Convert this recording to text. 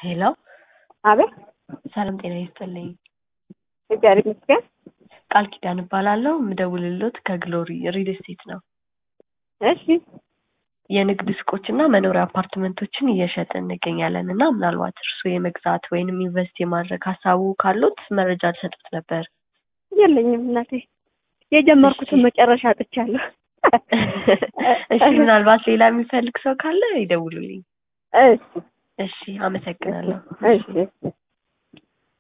ሄሎ አቤት ሰላም ጤና ይስጥልኝ። እግዚአብሔር ይመስገን። ቃል ኪዳን እባላለሁ። የምደውልሎት ከግሎሪ ሪል ስቴት ነው። እሺ የንግድ ሱቆችና መኖሪያ አፓርትመንቶችን እየሸጥን እንገኛለን እና ምናልባት እርስዎ የመግዛት ወይንም ኢንቨስት የማድረግ ሀሳቡ ካሉት መረጃ ልሰጡት ነበር። የለኝም እናቴ፣ የጀመርኩትን መጨረሻ አጥቻለሁ። እሺ ምናልባት ሌላ የሚፈልግ ሰው ካለ ይደውሉልኝ። እሺ እሺ አመሰግናለሁ። እሺ እሺ